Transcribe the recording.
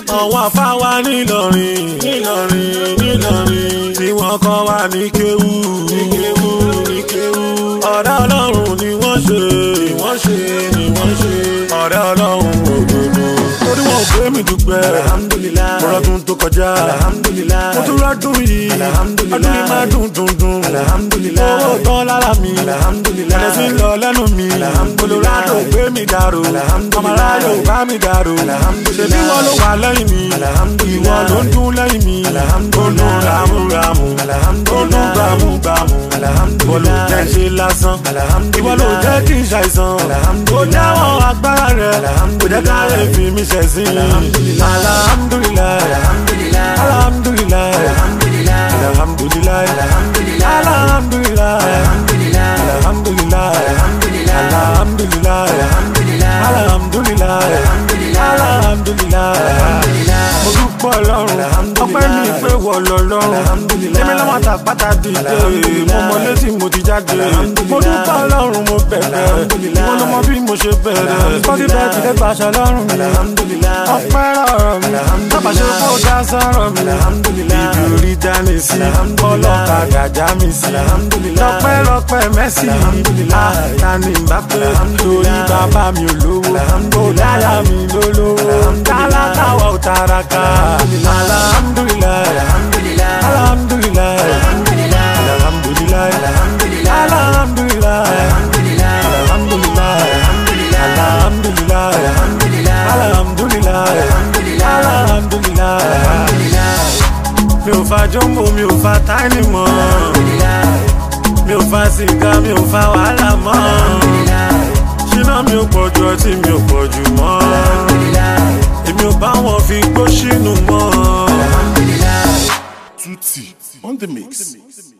àwọn afáwa nílọrin nílọrin nílọrin tí wọ́n kọ́ wa ní kéwú ní kéwú ní kéwú ọ̀rẹ́ ọlọ́run ni wọ́n ṣe ni wọ́n ṣe ni wọ́n ṣe ọ̀rẹ́ ọlọ́run òdodo torí wọn ò gbé mi dúpẹ́ Alhamdulillah. ọlọ́dún tó kọjá Alhamdulillah. mo tún rọ́dún yìí Alhamdulillah. ọdún yìí máa dùn dùn dùn Alhamdulillah. owó tán lára mi Alhamdulillah. ẹ̀rẹ́ sí ń lọ lẹ́nu mi Alhamdulillah. olùrádò gbé mi dàrú Alhamdulillah. ọmọláyò bá mi dàrú Alhamdulillah. ṣèbí wọn ló wà lẹ́yìn mi Alhamdulillah. ìwọ ló ń dún lẹ́yìn mi Alhamdulillah. ó dún ramúramù ó Alhamdulillah. dún gbàmúgbàmù Alhamdulillah. ìwọ ló jẹ́ ṣe lásán Alhamdulillah. ìwọ ló jẹ́ kí n ṣàìsàn ó Alhamdulillah. jáwọ́ agbára rẹ̀ kò jẹ́ ká lè fi mi ṣẹ̀sín Alhamdulillah. alhamdulillah Alhamdulillah. alhamdulillah Alhamdulillah. alhamdulillah Alhamdulillah. alhamdulillah Alhamdulillah. alhamdulillah Alhamdulillah. alhamdulillah Alhamdulillah. alhamdulillah Alhamdulillah. alhamdulillah mo dúpọ̀ ọlọ́run ọpẹ́ mi pé wọ lọ́lọ́run Alhamdulillah. èmi lọ́wọ́ àtàpátá dìde Alhamdulillah. mo mọ létí mo ti jáde mo dúpọ̀ ọlọ́run mo bẹ̀rẹ̀ Alhamdulillah. ìwọ ló mọ bí mo ṣe bẹ̀rẹ̀ bọ́dí bẹ́ẹ̀ ti dé gbàṣẹ lọ́rùn mi Alhamdulillah. ọpẹ́ rọrọ mi tábà ṣe kó dá sọ̀rọ̀ mi Alhamdulillah. ibi orí dání sí Alhamdulillah. ọlọ́kadà já mi sí Alhamdulillah. lọ́pẹ́ lọ́pẹ́ mẹ́sì Alhamdulillah. tani bá pé torí Alhamdulillah. bàbá mi ò lówó Alhamdulillah. dáyà mi ló lówó tálákà wà ó taraka alhamdulillah Alhamdulillah. alhamdulillah Alhamdulillah. alhamdulillah Alhamdulillah. alhamdulillah Alhamdulillah. alhamdulillah Alhamdulillah. alhamdulillah Alhamdulillah. alhamdulillah Alhamdulillah. alhamdulillah mi ò fa jọ́mbò mi ò fa táìní mọ́ mi ò fa sìgá mi ò fa wàhálà mọ́ ṣínà mi ò pọ̀ ju ọtí mi ò pọ̀ jù mọ́ èmi ò bá wọn fi gbó sínú mọ́. Tutti on the mix.